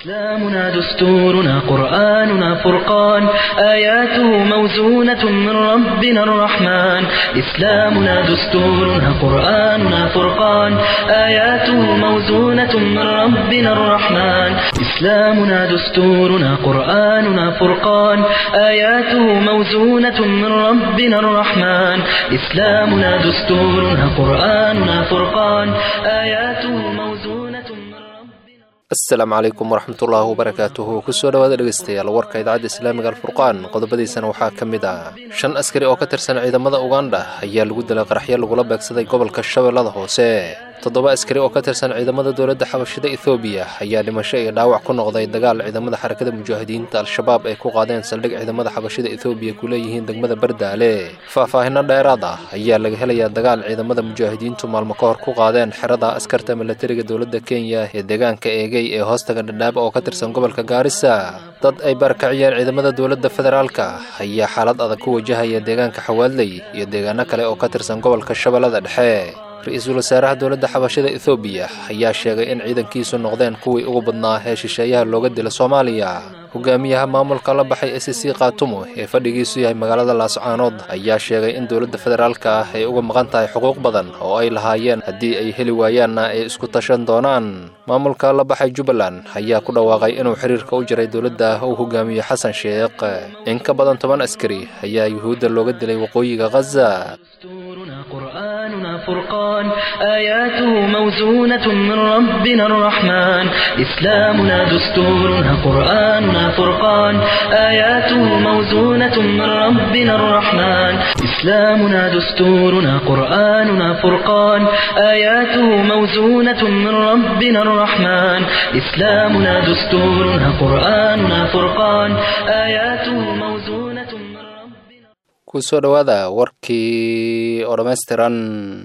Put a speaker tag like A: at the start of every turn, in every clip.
A: إسلامنا دستورنا قرآننا فرقان آياته موزونة من ربنا الرحمن إسلامنا دستورنا قرآننا فرقان آياته موزونة من ربنا الرحمن إسلامنا دستورنا قرآننا فرقان آياته موزونة من ربنا الرحمن إسلامنا دستورنا قرآننا فرقان آياته موزونة من ربنا
B: asalaamu calaykum waraxmatullaahi wabarakaatuhu kusoo dhawaada dhegeystayaal warka idaacadda islaamiga alfurqaan qodobadiisana waxaa ka mid ah shan askari oo ka tirsan ciidamada ugandha ayaa lagu dilay qaraxyo lagula beegsaday gobolka shabeellada hoose toddoba askari oo ka tirsan ciidamada dowladda xabashida ethoobiya ayaa dhimasho iyo dhaawac ku noqday dagaal ciidamada xarakada mujaahidiinta al-shabaab ay ku qaadeen saldhig ciidamada xabashida ethoobiya ku leeyihiin degmada bardaale faahfaahino dheeraad ah ayaa laga helayaa dagaal ciidamada mujaahidiintu maalmo ka hor ku qaadeen xerada askarta milatariga dowladda kenya ee deegaanka eegay ee hoostaga dhadhaab oo ka tirsan gobolka gaarisa dad ay barakaciyeen ciidamada dowladda federaalka ayaa xaalad adag ku wajahaya deegaanka xawaadley iyo deegaano kale oo ka tirsan gobolka shabeellada dhexe ra-iisul wasaaraha dowladda xabashida ethoobiya ayaa sheegay in ciidankiisu noqdeen kuwii ugu badnaa ee shisheeyaha looga dila soomaaliya hogaamiyaha maamulka la baxay s c kaatumo ee fadhigiisu yahay magaalada laascaanood ayaa sheegay in dowladda federaalka ah ay uga maqan tahay xuquuq badan oo ay lahaayeen haddii ay heli waayaanna ay isku tashan doonaan maamulka la baxay jubbaland ayaa ku dhawaaqay inuu xiriirka u jiray dowladda uu hogaamiyo xasan sheekh in ka badan toban askari ayaa yuhuudda looga dilay waqooyiga khaza
A: دستورنا قرآننا فرقان آياته موزونة من ربنا الرحمن إسلامنا دستورنا قرآننا فرقان آياته موزونة من ربنا الرحمن إسلامنا دستورنا قرآننا فرقان آياته موزونة من ربنا الرحمن إسلامنا دستورنا قرآننا فرقان آياته موزونة من ربنا
B: kusoo dhowaada warkii oo dhammaystiran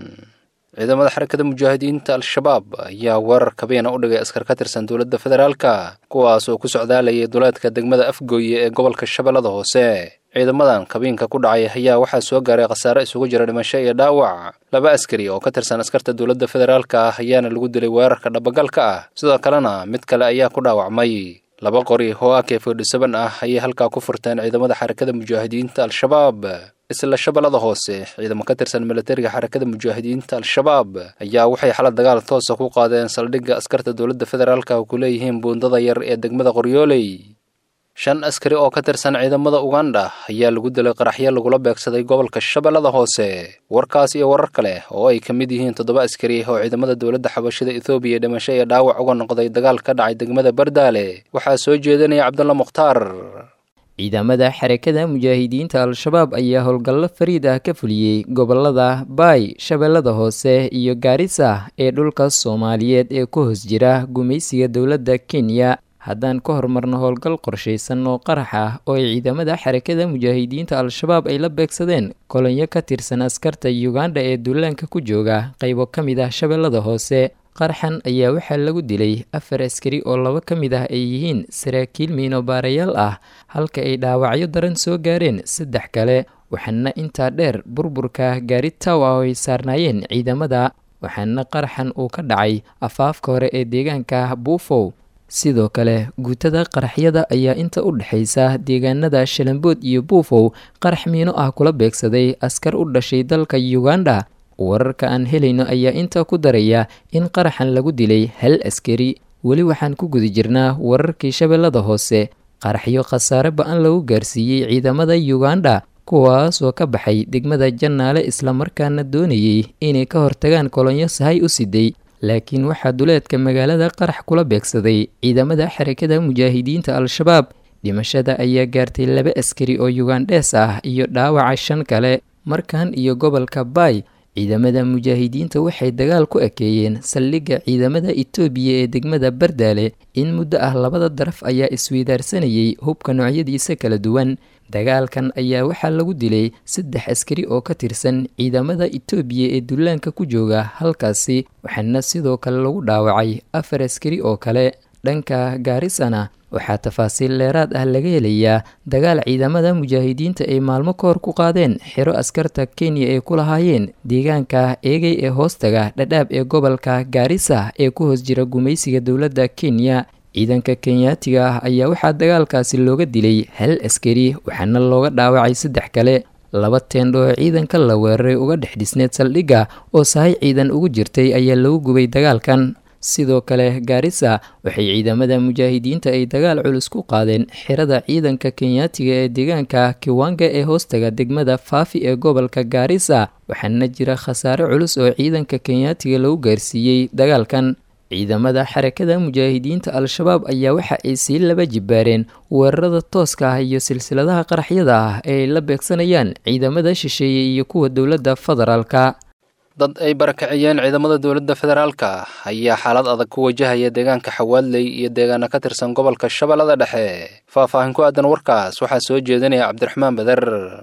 B: ciidamada xarakada mujaahidiinta al-shabaab ayaa weerar kabiina u dhigay askar ka tirsan dowladda federaalka kuwaas oo ku socdaalayay duleedka degmada afgooye ee gobolka shabeellada hoose ciidamadan kabiinka ku dhacay ayaa waxaa soo gaaray khasaare isugu jira dhimasho iyo dhaawac laba askari oo ka tirsan askarta dowladda federaalka ah ayaana lagu dilay weerarka dhabagalka ah sidoo kalena mid kale ayaa ku dhaawacmay laba qori oo ak fodhisaban ah ayay halkaa ku furteen ciidamada xarakada mujaahidiinta al-shabaab isla shabeellada hoose ciidamo ka tirsan milatariga xarakada mujaahidiinta al-shabaab ayaa waxay xala dagaal toosa ku qaadeen saldhigga askarta dowladda federaalka oo ku leeyihiin buundada yar ee degmada qoryooley shan askari oo ka tirsan ciidamada ugandha ayaa lagu dilay qaraxyo lagula beegsaday gobolka shabeellada hoose warkaas iyo warar kale oo ay ka mid yihiin toddoba askari oo ciidamada dowladda xabashida ethoobiya dhimasho iyo dhaawac uga noqday dagaal ka dhacay degmada bardaale waxaa soo jeedinaya cabdulla mukhtaar
C: ciidamada xarakada mujaahidiinta al-shabaab ayaa howlgallo fariid ah ka fuliyey gobolada baay shabeellada hoose iyo gaarisa ee dhulka soomaaliyeed ee ku hoos jira gumaysiga dowladda kenya haddaan ka horumarno howlgal qorshaysan oo qarax ah oo ay ciidamada xarakada mujaahidiinta al-shabaab ay la beegsadeen kolonyo ka tirsan askarta uganda ee duulaanka ku jooga qaybo ka mid ah shabeellada hoose qaraxan ayaa waxaa lagu dilay afar askari oo laba ka mid ah ay yihiin saraakiil miinobaarayaal ah halka ay dhaawacyo daran soo gaareen saddex kale waxaana intaa dheer burburka gaari taw ah oo ay saarnaayeen ciidamada waxaana qaraxan uu ka dhacay afaafka hore ee deegaanka buufow sidoo kale guutada qaraxyada ayaa inta u dhexaysa deegaanada shalambood iyo buufow qarax miino ah kula beegsaday askar u dhashay dalka uganda wararka aan helayno ayaa intaa ku daraya in qaraxan lagu dilay hal askari weli waxaan ku guda jirnaa wararkii shabeellada hoose qaraxyo khasaare ba-an lagu gaarsiiyey ciidamada uganda kuwaas oo ka baxay degmada jannaale islamarkaana doonayay inay ka hortagaan kolonyo sahay u siday laakiin waxaa duleedka magaalada qarax kula beegsaday ciidamada xarakada mujaahidiinta al-shabaab dhimashada ayaa gaartay laba askari oo yugandhees ah iyo dhaawaca shan kale markan iyo gobolka baay ciidamada mujaahidiinta waxay dagaal ku ekeeyeen saldhigga ciidamada itoobiya ee degmada bardaale in muddo ah labada daraf ayaa isweydaarsanayay hubka noocyadiisa kala duwan dagaalkan ayaa waxaa lagu dilay saddex askari oo ka tirsan ciidamada itoobiya ee dullaanka ku jooga halkaasi waxaana sidoo kale lagu dhaawacay afar askari oo kale dhanka gaarisana waxaa tafaasiil dheeraad ah laga helayaa dagaal ciidamada mujaahidiinta ay maalmo ka hor ku qaadeen xero askarta kenya ay ku lahaayeen deegaanka eegay ee hoostaga dhadhaab ee gobolka gaarisa ee ku hoos jira gumaysiga dowladda kenya ciidanka kenyaatiga ah ayaa waxaa dagaalkaasi looga dilay hal askari waxaana looga dhaawacay saddex kale laba teendho oo ciidanka la weeraray uga dhex dhisneed saldhigga oo sahay ciidan ugu jirtay ayaa lagu gubay dagaalkan sidoo kale gaarisa waxay ciidamada mujaahidiinta ay dagaal culus ku qaadeen xirada ciidanka kenyaatiga ee deegaanka kiwanga ee hoostaga degmada faafi ee gobolka gaarisa waxaana jira khasaare culus oo ciidanka kenyaatiga lagu gaarsiiyey dagaalkan ciidamada xarakada mujaahidiinta al-shabaab ayaa waxa ay sii laba jibaareen weerarada tooska ah iyo silsiladaha qaraxyada ah ee ay la beegsanayaan ciidamada shisheeye iyo kuwa dowladda federaalka
B: dad ay barakiciyeen ciidamada dowladda federaalka ayaa xaalad adag ku wajahaya deegaanka xawaadley iyo deegaano ka tirsan gobolka shabeellada dhexe faahfaahin ku aadan warkaas waxaa soo jeedinaya cabdiraxmaan bader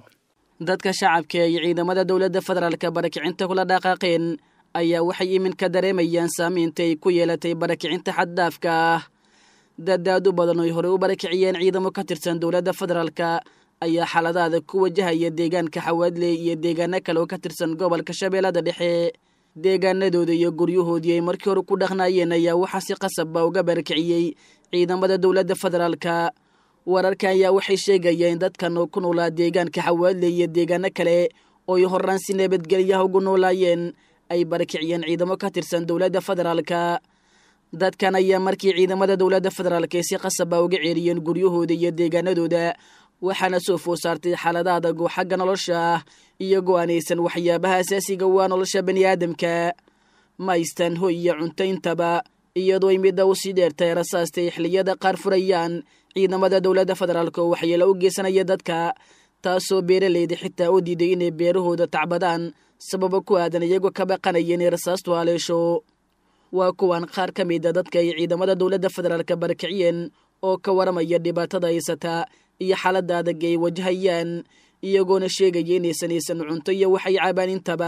D: dadka shacabka iyo ciidamada dowladda federaalka barakicinta kula dhaqaaqeen ayaa waxay iminka dareemayaan saamaynta ay ku yeelatay barakicinta xaddaafka ah dadaadu badan oy horey u barakiciyeen ciidamo ka tirsan dowladda federaalka ayaa xaaladaada ku wajahaya deegaanka xawaadley iyo deegaano kale oo ka tirsan gobolka shabeellada dhexe deegaanadooda iyo guryahoodii ay markii hore ku dhaqnaayeen ayaa waxaa si qasabba uga barakiciyey ciidamada dowladda federaalka wararka ayaa waxay sheegayeen dadkan oo ku noolaa deegaanka xawaadley iyo deegaano kale ooy horaan si nabadgelyaha ugu noolaayeen ay barakiciyeen ciidamo ka tirsan dowladda federaalka dadkan ayaa markii ciidamada dowladda federaalka ay si qasaba uga ceeriyeen guryahooda iyo deegaanadooda waxaana soo food saartay xaalada adag oo xagga nolosha ah iyagoo aanaysan waxyaabaha asaasiga waa nolosha bani aadamka ma haystaan hoy iyo cunto intaba iyadoo ay midda u sii dheertay rasaastay xilliyada qaar furayaan ciidamada dowladda federaalka oo waxyeelo u geysanaya dadka taasoo beeraleyda xitaa u diiday inay beerahooda tacbadaan sababo ku aadan iyagoo ka baqanaya inay rasaastu haleesho waa kuwan qaar ka mida dadka ay ciidamada dowladda federaalka barakiciyeen oo ka waramaya dhibaatada haysata iyo xaaladda adag ay wajahayaan iyagoona sheegaya inaysan aysan cunto iyo waxay cabaan intaba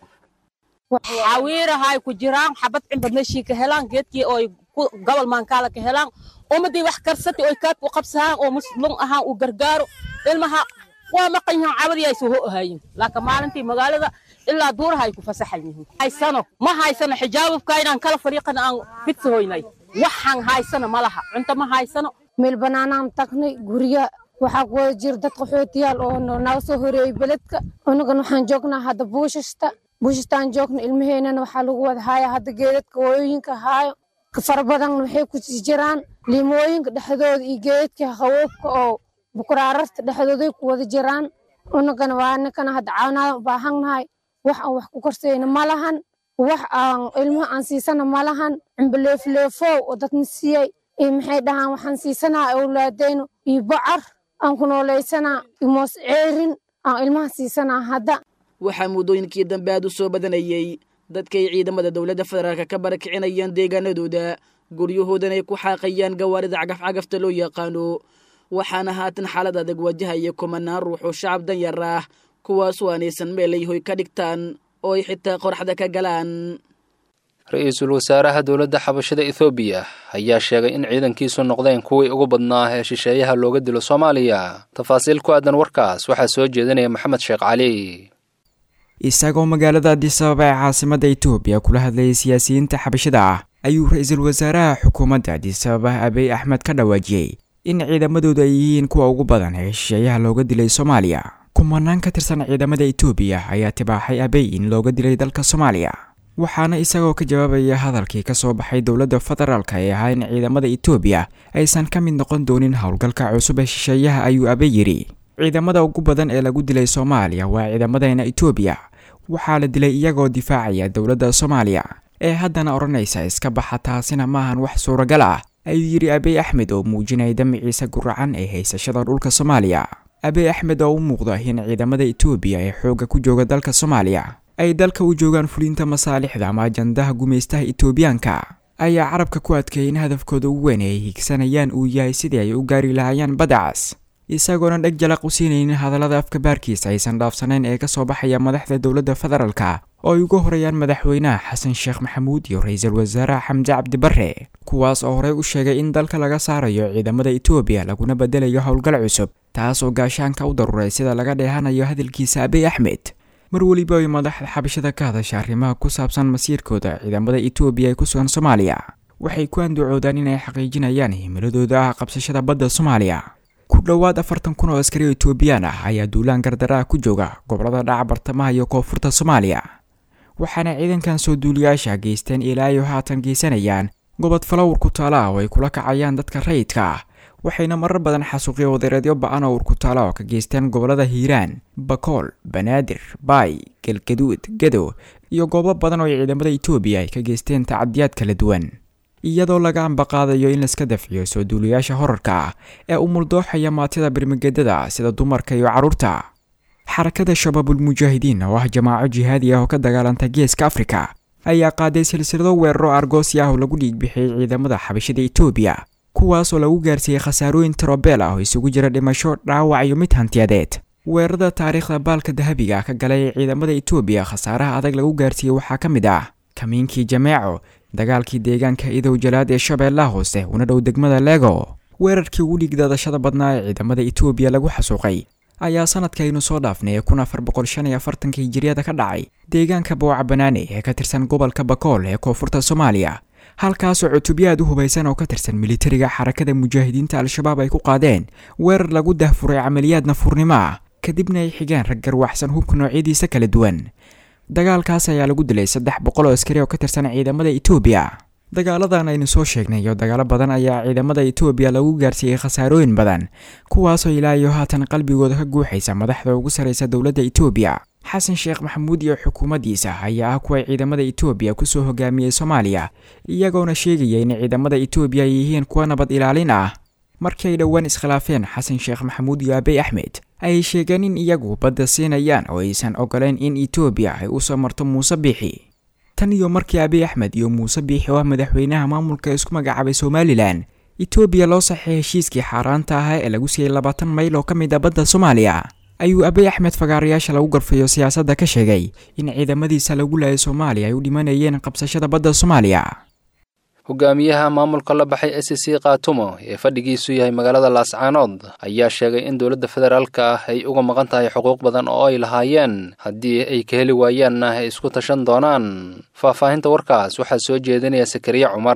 E: xawiirahay ku jiraan xabad cimbadnashii ka helaan geedkii ooy gobol maankaala ka helaan ummadii wax karsati oy kaadku qabsahaan oo muslum ahaan uu gargaaro ilmaha waa maqan yihiin cabadii ay soo ho'ahayin laakiin maalintii magaalada ilaa duuraha ay ku fasaxan yihiin haysano ma haysano xijaababka inaan kala fariiqana aan fidsahoynay waxaan haysano ma laha cunto ma haysano
F: meel bannaanaan tagnay gurya waxaa ku wada jira dad qaxootiyaal oo naga soo horeeyey beledka unagan waxaan joognaa hadda buushashta buushashtaan joogna ilmaheennana waxaa lagu wada haaya hadda geedadka wooyooyinka haayo fara badan waxay ku sii jiraan limooyinka dhexdooda iyo geedadka qawoobka oo bukuraararta dhexdooday ku wada jiraan unagana waa ninkana hadda caawinaada u baahannahay wax aan wax ku karsayna ma lahan wax aan ilmaha aan siisana ma lahan cimbileefleefow oo dadna siiyey iyo maxay dhahaan waxaan siisanaa awlaadayno iyo bocar aan ku noolaysanaa iyo moos ceerin aan ilmaha siisanaa hadda
D: waxaa muddooyinkii dambe aad u soo badanayey dadkay ciidamada dowladda federaalka ka barakicinayaan deegaanadooda guryahoodana ay ku xaaqayaan gawaarida cagafcagafta loo yaqaano waxaana haatan xaalad adag wajahaya kumanaan ruux oo shacab danyar ah kuwaasoo aanaysan meel ay hoy ka dhigtaan oo ay xitaa qorxda ka galaan
B: ra-iisul wasaaraha dowladda xabashada ethoobiya ayaa sheegay in ciidankiisu noqdeen kuwii ugu badnaa ee shisheeyaha looga dilo soomaaliya tafaasiil ku aadan warkaas waxaa soo jeedinaya maxamed sheekh cali
G: isagoo magaalada adisababa ee caasimadda etoobiya kula hadlayay siyaasiyiinta xabashada ah ayuu ra-iisul wasaaraha xukuumadda adisababa abiy axmed ka dhawaajiyey in ciidamadoodu ay yihiin kuwa ugu badan ee shisheeyaha looga dilay soomaaliya kumanaan ka tirsan ciidamada etoobiya ayaa tibaaxay abiy in looga dilay dalka soomaaliya waxaana isagoo ka jawaabaya hadalkii ka soo baxay dowladda federaalka ee ahaa in ciidamada etoobiya aysan ka mid noqon doonin howlgalka cusub ee shisheeyaha ayuu abiy yidhi ciidamada ugu badan ee lagu dilay soomaaliya waa ciidamadeena etoobiya waxaa la dilay iyagoo difaacaya dowladda soomaaliya ee haddana odhanaysa iska baxa taasina maahan wax suuragal ah ayuu yidhi abiy axmed oo muujinaya damiciisa guracan ee haysashada dhulka soomaaliya abiy axmed oo u muuqda in ciidamada etoobiya ee xoogga ku jooga dalka soomaaliya ay dalka u joogaan fulinta masaalixda ama ajandaha gumaystaha etoobiyaanka ayaa carabka ku adkeeyay in hadafkooda ugu weyn ay higsanayaan uu yahay sidii ay u gaari lahaayeen badacas isagoona dheg jalaq u siinaynin hadallada afka baarkiisa aysan dhaafsanayn ee ka soo baxaya madaxda dowladda federaalka oo ay uga horreeyaan madaxweynaha xasan sheekh maxamuud iyo ra-iisul wasaaraha xamse cabdibarre kuwaas oo horey u sheegay in dalka laga saarayo ciidamada etoobiya laguna bedelayo howlgal cusub taas oo gaashaanka u daruuray sida laga dheehanayo hadalkiisa abiy axmed mar weliba ay madaxda xabashada ka hadasha arrimaha ku saabsan masiirkooda ciidamada etoobiya ee ku sugan soomaaliya waxay ku andacoodaan inay xaqiijinayaan himiladooda ah qabsashada badda soomaaliya ku dhowaad afartan kun oo askari oo etoobiyaan ah ayaa duulaan gardaraha ku jooga gobolada dhaca bartamaha iyo koonfurta soomaaliya waxaana ciidankan soo duuliyaasha geysteen ilaa iyo haatan geysanayaan gobod falowr ku taala ah oo ay kula kacayaan dadka rayidka ah waxayna marar badan xasuuqyo wadareedyo ba-an oo urkutaala oo ka geysteen gobolada hiiraan bakool banaadir baay galgaduud gadow iyo goobo badan oo ay ciidamada etoobiya ay ka geysteen tacadiyaad kala duwan iyadoo laga ambaqaadayo in laiska dafciyo soo duuliyaasha horarka ah ee u muldooxaya maatida birmigedada sida dumarka iyo carruurta xarakada shabaabulmujaahidiin oo ah jamaaco jihaadi ah oo ka dagaalanta geeska afrika ayaa qaaday silsilado weeraro argoosi ah oo lagu dhiigbixiyey ciidamada xabashada etoobiya kuwaas oo lagu gaarsiiyey khasaarooyin tirobeel ah oo isugu jira dhimasho dhaawac iyo mid hantiyadeed weerarada taariikhda baalka dahabiga ka galay ee ciidamada etoobiya khasaaraha adag lagu gaarsiiyey waxaa ka mid ah kamiinkii jameeco dagaalkii deegaanka idow jalaad ee shabeellaha hoose una dhow degmada lego weerarkii ugu dhiigdaadashada badnaa ee ciidamada etoobiya lagu xasuuqay ayaa sanadkaynu soo dhaafnay ee kun afar boqol shan iyo afartanka hijiriyada ka dhacay deegaanka booca banaane ee ka tirsan gobolka bakool ee koonfurta soomaaliya halkaasoo cutubyaad u hubaysan oo ka tirsan militariga xarakada mujaahidiinta al-shabaab ay ku qaadeen weerar lagu dahfuray camaliyaad nafurnimo ah kadibna ay xigeen rag garwaxsan hubka noocyadiisa kala duwan dagaalkaas ayaa lagu dilay saddex boqol oo askari oo ka tirsan ciidamada etoobiya dagaaladan aynu soo sheegnay iyo dagaalo badan ayaa ciidamada etoobiya lagu gaarsiiyey khasaarooyin badan kuwaasoo ilaa iyo haatan qalbigooda ka guuxaysa madaxda ugu sarraysa dowladda etoobiya xasan sheekh maxamuud iyo xukuumaddiisa ayaa ah kuwa ciidamada etoobiya kusoo hogaamiyey soomaaliya iyagoona sheegaya in ciidamada etoobiya ay yihiin kuwa nabad ilaalin ah markii ay dhowaan iskhilaafeen xasan sheekh maxamuud iyo abey axmed ayay sheegeen in iyagu badda siinayaan oo aysan ogoleyn in etoobiya ay usoo marto muuse biixi tan iyo markii abiy axmed iyo muuse biixi oo ah madaxweynaha maamulka isku magacaabay somalilan etoobiya loo saxay heshiiskii xaaraanta ahaa ee lagu siiyey labaatan mayl oo ka mid ah badda soomaaliya ayuu abiy axmed fagaarayaasha lagu garfayo siyaasadda ka sheegay in ciidamadiisa lagu laayay soomaaliya ay u dhimanayeen qabsashada badda soomaaliya
B: hogaamiyaha maamulka la baxay s c kaatumo ee fadhigiisu yahay magaalada laascaanood ayaa sheegay in dowladda federaalka ah ay uga maqan tahay xuquuq badan oo ay lahaayeen haddii ay ka heli waayaanna ay isku tashan doonaan faahfaahinta warkaas waxaa soo jeedinaya sakariye cumar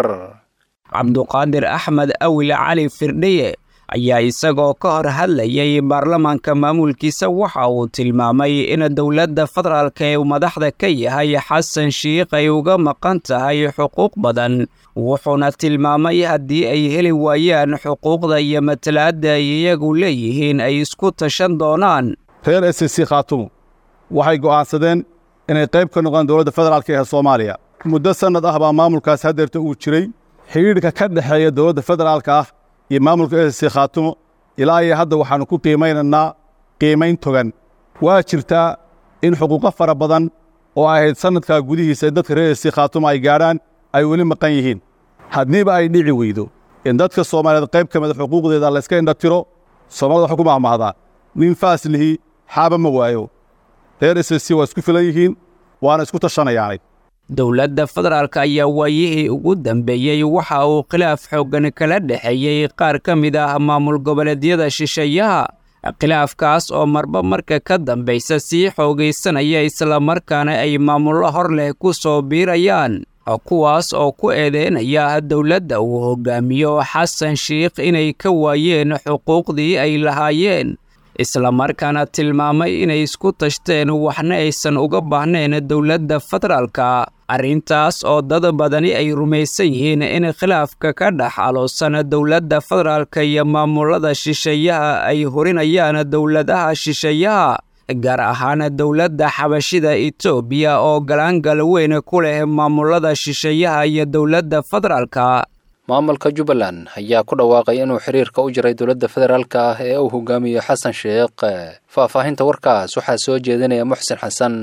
H: cabduqaadir axmed awil cali firdhiye ayaa isagoo ka hor hadlayay baarlamaanka maamulkiisa waxa uu tilmaamay in dowladda federaalka ee madaxda ka yahay xasan shiikh ay uga maqan tahay xuquuq badan wuxuuna tilmaamay haddii ay heli waayaan xuquuqda iyo matalaadda ay iyagu leeyihiin ay isku tashan doonaan
I: reer s c khaatumo waxay go'aansadeen inay qayb ka noqdaan dowladda federaalka ee soomaaliya muddo sannad ah baa maamulkaas hadeerta uu jiray xidhiidhka ka dhexeeya dowladda federaalka ah iyo maamulka s c khaatumo ilaa iyo hadda waxaannu ku qiimaynaynaa qiimayn togan waa jirtaa in xuquuqo fara badan oo ahayd sannadkaa gudihiisa dadka reer s c khaatumo ay gaadhaan ay weli maqan yihiin haddiiba ay dhici weydo in dadka soomaaliyeed qayb ka mida xuquuqdeeda layska indhatiro soomaalida waxaa ku mahmahdaa nin faaslihi xaaba ma waayo reer s c waa isku filan yihiin waana isku tashanayaanay
H: dowladda federaalk ayaa waayihii ugu dambeeyey waxa uu khilaaf xooggan kala dhexeeyey qaar ka mid ah maamul goboleedyada shisheeyaha khilaafkaas oo marba marka ka dambaysa sii xoogaysanaya islamarkaana ay maamullo hor leh ku soo biirayaan kuwaas oo ku eedeynaya dowladda uu hogaamiyo xasan shiikh inay ka waayeen xuquuqdii ay lahaayeen islamarkaana tilmaamay inay isku tashteen waxna aysan uga baahnayn dowladda federaalka arrintaas oo dad badani ay rumaysan yihiin in khilaafka ka dhex aloosan dowladda federaalka iyo maamulada shisheeyaha ay horinayaan dowladaha shisheeyaha gaar ahaan dowladda xabashida etoobiya oo galaangal weyn ku leh maamulada shisheeyaha iyo dowladda federaalka
B: maamulka jubbaland ayaa ku dhawaaqay inuu xiriirka u jiray dowladda federaalka ah ee uu hogaamiyo xasan sheekh faahfaahinta warkaas waxaa soo jeedinaya muxsin xasan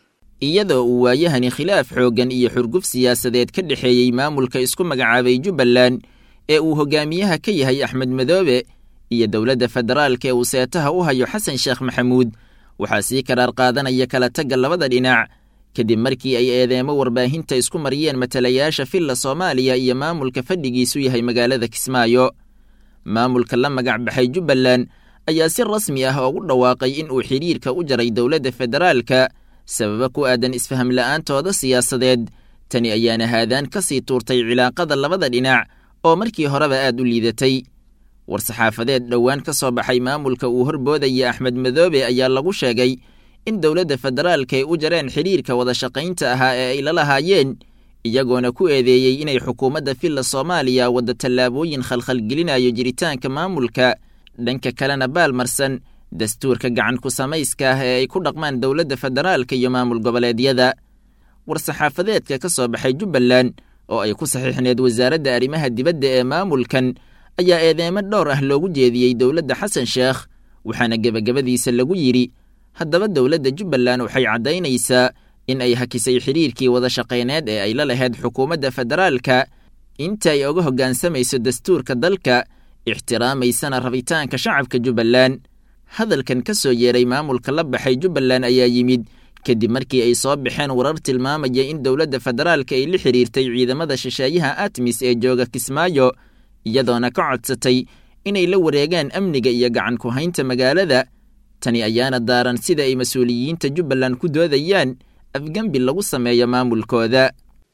J: iyadoo uu waayahani khilaaf xooggan iyo xurguf siyaasadeed ka dhexeeyey maamulka isku magacaabay jubbaland ee uu hogaamiyaha ka yahay axmed madoobe iyo dowladda federaalka ee uu seetaha u hayo xasan sheekh maxamuud waxaa sii karaar qaadanaya kala tagga labada dhinac kadib markii ay eedeemo warbaahinta isku mariyeen matalayaasha filla soomaaliya iyo maamulka fadhigiisu yahay magaalada kismaayo maamulka la magac baxay jubbaland ayaa si rasmi ah ugu dhawaaqay in uu xidhiirka u jaray dowladda federaalka sababa ku aadan isfaham la'aantooda siyaasadeed tani ayaana haadaan ka sii tuurtay cilaaqada labada dhinac oo markii horeba aad u liidatay war-saxaafadeed dhowaan ka soo baxay maamulka uu horboodaya axmed madoobe ayaa lagu sheegay in dowladda federaalka ay u jareen xidhiirka wada shaqaynta ahaa ee ay la lahaayeen iyagoona ku eedeeyey inay xukuumadda filla soomaaliya wadda tallaabooyin khalkhalgelinayo jiritaanka maamulka dhanka kalena baalmarsan dastuurka gacan ku samayska ah ee ay ku dhaqmaan dowladda federaalka iyo maamul goboleedyada war-saxaafadeedka ka soo baxay jubbaland oo ay ku saxiixneed wasaaradda arrimaha dibadda ee maamulkan ayaa eedeemo dhowr ah loogu jeediyey dowladda xasan sheekh waxaana gebagabadiisa lagu yidhi haddaba dowladda jubbaland waxay caddaynaysaa in ay hakisay xidhiirkii wada shaqayneed ee ay la lahayd xukuumadda federaalka inta ay oga hoggaansamayso dastuurka dalka ixtiraamaysana rabitaanka shacabka jubbaland hadalkan ka soo yeeray maamulka la baxay jubbaland ayaa yimid kadib markii ay soo baxeen warar tilmaamaya in dowladda federaalka ay la xidhiirtay ciidamada shisheeyaha atmis ee jooga kismaayo iyadoona ka codsatay inay la wareegaan amniga iyo gacan ku haynta magaalada tani ayaana daaran sida ay mas-uuliyiinta jubbaland ku doodayaan afgembi lagu sameeyo maamulkooda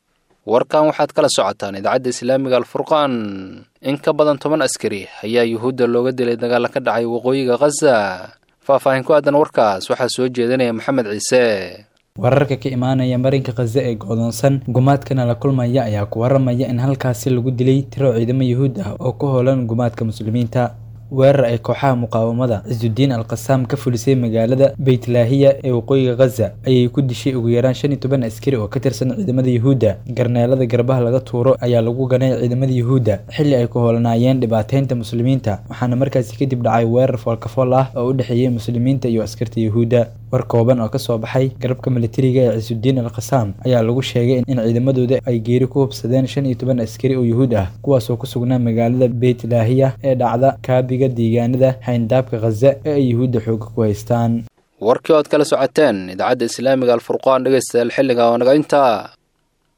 B: warkan waxaad kala socotaan idaacadda islaamiga alfurqaan in ka badan toban askari ayaa yuhuudda looga dilay dagaalla ka dhacay waqooyiga khaza faahfaahin ku aadan warkaas waxaa soo jeedinaya maxamed ciise
K: wararka ka imaanaya marinka khaza ee go'doonsan gumaadkana la kulmaya ayaa ku waramaya in halkaasi lagu dilay tiro ciidamo yuhuud ah oo ku hoolan gumaadka muslimiinta weerar ay kooxaha muqaawamada cisudiin al qasaam ka fulisay magaalada beytlaahiya ee waqooyiga khaza ayay ku dishay ugu yaraan shan iyo toban askari oo ka tirsan ciidamada yuhuudda garneelada garbaha laga tuuro ayaa lagu ganay ciidamada yuhuudda xilli ay ku hoolanaayeen dhibaateynta muslimiinta waxaana markaasi kadib dhacay weerar foolkafool ah oo u dhexeeyey muslimiinta iyo askarta yuhuudda war kooban oo ka soo baxay garabka militariga ee cisudiin al qasaam ayaa lagu sheegay in ciidamadooda ay geeri ku hubsadeen shan iyo toban askari oo yuhuud ah kuwaasoo ku sugnaa magaalada beytlaahiya ee dhacda kaabiga deegaanada hayndaabka khaza ee ay yuhuudda xooga ku haystaan
B: warkii ood kala socoteen idaacadda islaamiga alfurqaan dhegaystayaal xilliga oo naga intaa